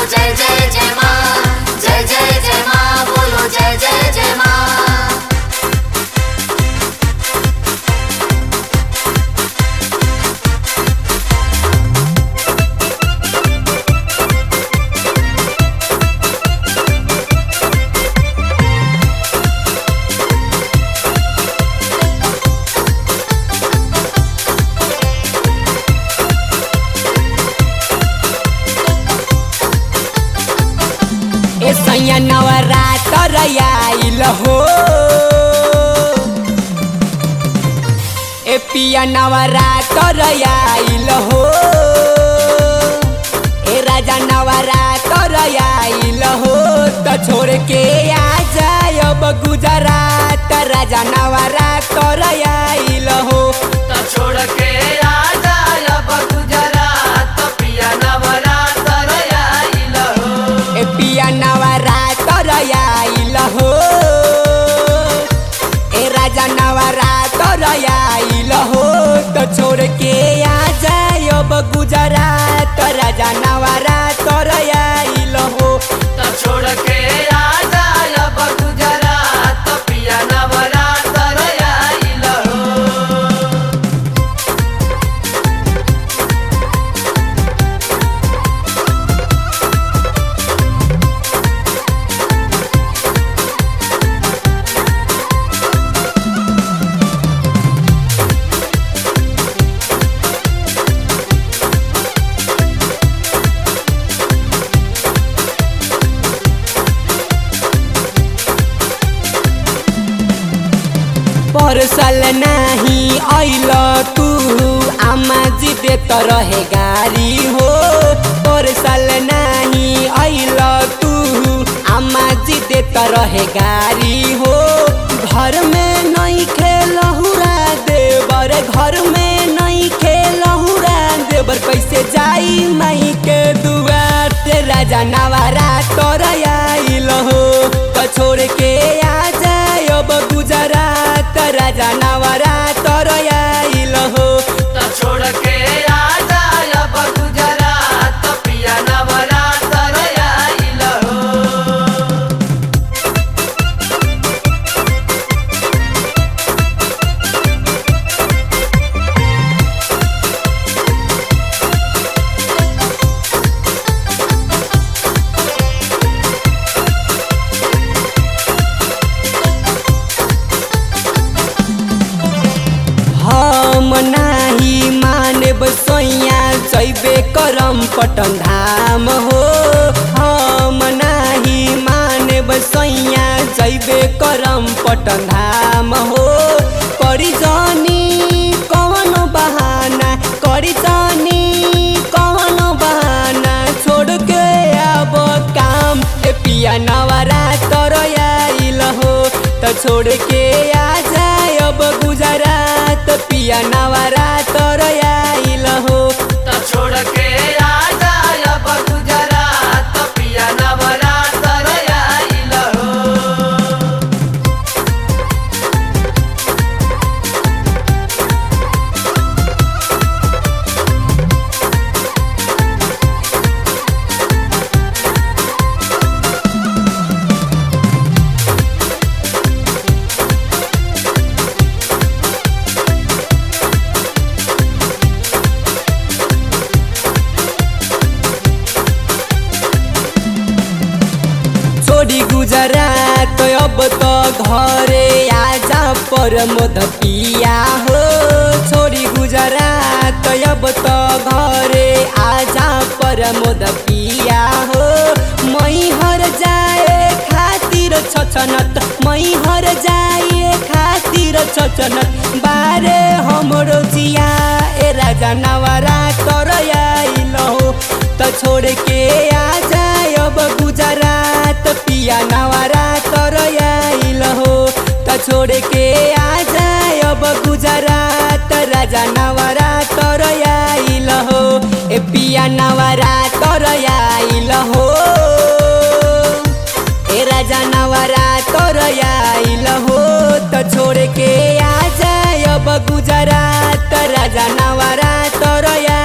जय जय जय माँ जय जय जय माँ बोलो जय जय जय माँ ए सैया नवरात्र आइल हो ए पिया नवरात्र आइल हो ए राजा नवरात्र आइल हो तो छोड़ के आ जाय अब गुजरात राजा नवरात्र आइल हो तो छोड़ के आ जाय अब गुजरात पिया नवरात्र आइल हो ए पिया नवरात्र आइल हो ए राजा नवरात्र आइल हो तो छोड़ के आ जाय अब गुजरात राजा नवरात्र आइल हो तो छोड़ के आ जाय अब गुजरात पिया नवरात्र आइल हो परसल नाही आइल तू आमा जी देत रहे गारी हो परसल नाही आइल तू आमा जी देत रहे गारी हो घर में नहीं खेलहुरा देवर घर में नहीं खेलहुरा देवर कैसे जाई माई के दुआर ते राजा नवारा तोर आइल हो तो छोड़ के आ जाय अब गुजरात राजा नवारा तोर आइल हो तो छोड़ के आ जाय अब गुजरात पिया नवरात्र आइल हो हम नाही मानब सोइया जैबे करम पटन धाम हो हम नाही मानब सोइया जैबे करम पटन धाम हो करी जानी कौन बहाना करी जानी कौन बहाना छोड़ के अब काम ए पिया नवरा तर आइल हो तो छोड़ के आ जाय अब गुजरात पिया नवरा तर आइल हो तो छोड़ के आ जाय अब गुजरात पिया नवरात्र आइल हो छोड़ी गुजरात अब तो घरे आजा पर मोद पिया हो छोड़ी गुजरात अब तो घरे आजा पर मोद पिया हो मई हर जाए खातिर छछनत मई हर जाए खातिर छछनत बारे हमरो जिया ए राजा नवरा तर आइल हो त छोड़ के आ जाय अब गुजरात पिया नवरा तर आइल हो त छोड़ के आ जाय अब गुजरात राजा नवरा तर आइल हो ए पिया नवरा तर आइल हो ए राजा नवरा तर आइल हो त छोड़ के आ जाय अब गुजरात राजा नवरा तर